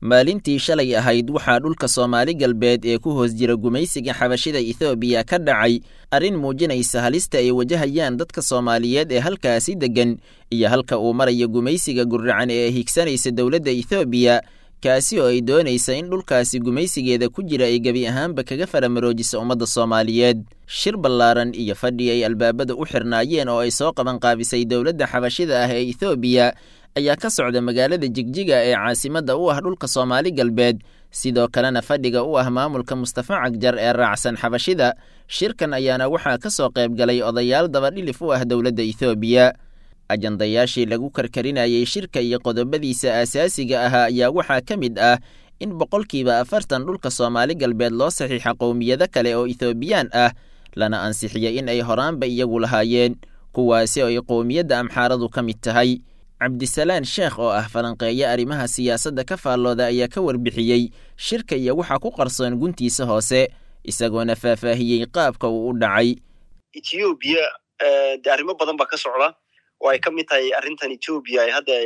maalintii shalay ahayd waxaa dhulka soomaali galbeed ee ku hoos jira gumaysiga xabashida ethoobiya ka dhacay arrin muujinaysa halista ay wajahayaan dadka soomaaliyeed ee halkaasi deggan iyo halka uu maraya gumaysiga gurracan ee higsanaysa dowladda ethoobiya kaasi oo ay doonaysa in dhulkaasi gumaysigeeda ku jira ay gebi ahaanba kaga faramaroojiso ummadda soomaaliyeed shir ballaaran iyo fadhi ay albaabada u xirnaayeen oo ay soo qabanqaabisay dowladda xabashida ah ee ethoobiya ayaa ka socda magaalada jigjiga ee caasimadda u ah dhulka soomaali galbeed sidoo kalena fadhiga u ah maamulka mustafa cagjar ee raacsan xabashida shirkan ayaana waxaa ka soo qayb galay odayaal dabadhilif u ah dowladda ethoobiya ajandayaashii lagu karkarinayay shirka iyo qodobadiisa aasaasiga ahaa ayaa waxaa ka mid ah in boqolkiiba afartan dhulka soomaali galbeed loo saxiixa qowmiyado kale oo ethoobiyan ah lana ansixiyey in ay horaanba iyagu lahaayeen kuwaasi oo ay qowmiyadda amxaaradu ka mid tahay cabdisalaan sheekh oo ah falanqeeyo arrimaha siyaasadda ka faallooda ayaa ka warbixiyey shirka iyo waxaa ku qarsoon guntiisa hoose isagoona faahfaahiyey qaabka uu u dhacay etoobiya de arrimo badan baa ka socda oo ay ka mid tahay arrintan etoobiya ay hadda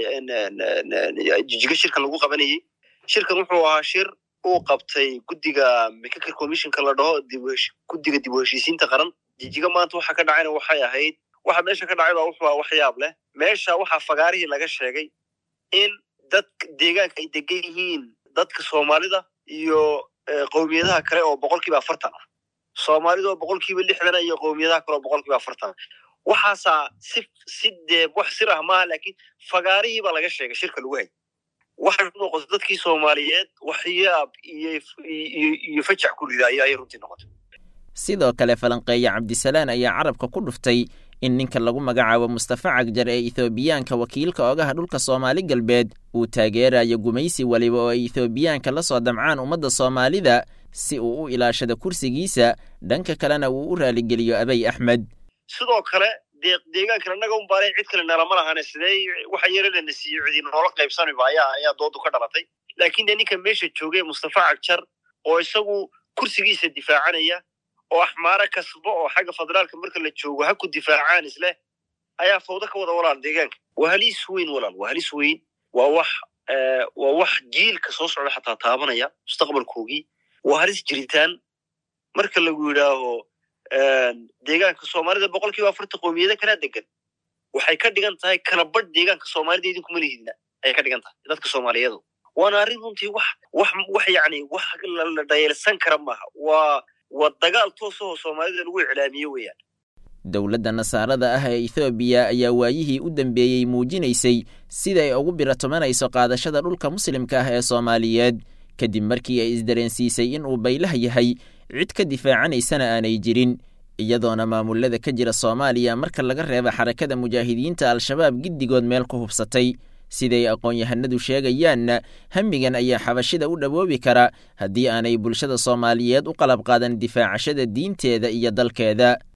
jijigo shirkan lagu qabanayey shirkan wuxuu ahaa shir uu qabtay guddiga mccaker commissionka la dhaho guddiga dib u heshiisiinta qaran jijigo maanta waxa ka dhacayna waxay ahayd waxa meesha ka dhacay baa wuxuu aha waxyaab leh meesha waxaa fagaarihii laga sheegay in dad deegaanka ay degan yihiin dadka soomaalida iyo qowmiyadaha kale oo boqolkiiba afartan ah soomaalida oo boqolkiiba lixdan iyo qowmiyadaha kale oo boqolkiiba afartan waxaasaa si si dee wax sir ah maaha laakiin fagaarihii baa laga sheegay shirka lagu hay waxay ku noqotay dadkii soomaaliyeed waxyaab iyo iyo fajac ku rida ayay runtii noqotay sidoo kale falanqeeye cabdisalaan ayaa carabka ku dhuftay in ninka lagu magacaabo mustafa cagjar ee ethoobiyaanka wakiilka ogaha dhulka soomaali galbeed uu taageerayo gumaysi weliba oo ay ethoobiyaanka la soo damcaan ummadda soomaalida si uu u ilaashado kursigiisa dhanka kalena uu u raaligeliyo abay axmed sidoo kale dee deegaankan annaga un baanay cid kale nalama lahane sidee waxa yarelana siiyo cidi noola qaybsanayba ayaa ayaa doodu ka dhalatay laakiin dee ninka meesha joogay mustafa cagjar oo isagu kursigiisa difaacanaya oo axmaaro kasbo oo xagga federaalka marka la joogo ha ku difaacaan isleh ayaa fawdo ka wada walaal deegaanka waa halis weyn walaal waa halis weyn waa wax waa wax jiilka soo socda xataa taabanaya mustaqbalkoogii waa halis jiritaan marka lagu yidhaaho deegaanka soomaalida boqolkiiba afartan qowmiyado kalaa degan waxay ka dhigan tahay kala badh deegaanka soomaalida idinkuma lihidna ayay ka dhigan tahay dadka soomaaliyeedu waana arrin runtii wax wax wax yacni wax la dhayalsan kara maaha waa waa dagaal toosahoo soomaalida lagu iclaamiyo weeyaan dowladda nasaarada ah ee ethoobiya ayaa waayihii u dambeeyey muujinaysay sida ay ugu biratomanayso qaadashada dhulka muslimka ah ee soomaaliyeed kadib markii ay isdareensiisay in uu baylah yahay cid ka difaacanaysana aanay jirin iyadoona maamulada ka jira soomaaliya marka laga reeba xarakada mujaahidiinta al-shabaab giddigood meel ku hubsatay siday aqoon-yahanadu sheegayaanna hamigan ayaa xabashida u dhawoobi kara haddii aanay bulshada soomaaliyeed u qalab qaadan difaacashada diinteeda iyo dalkeeda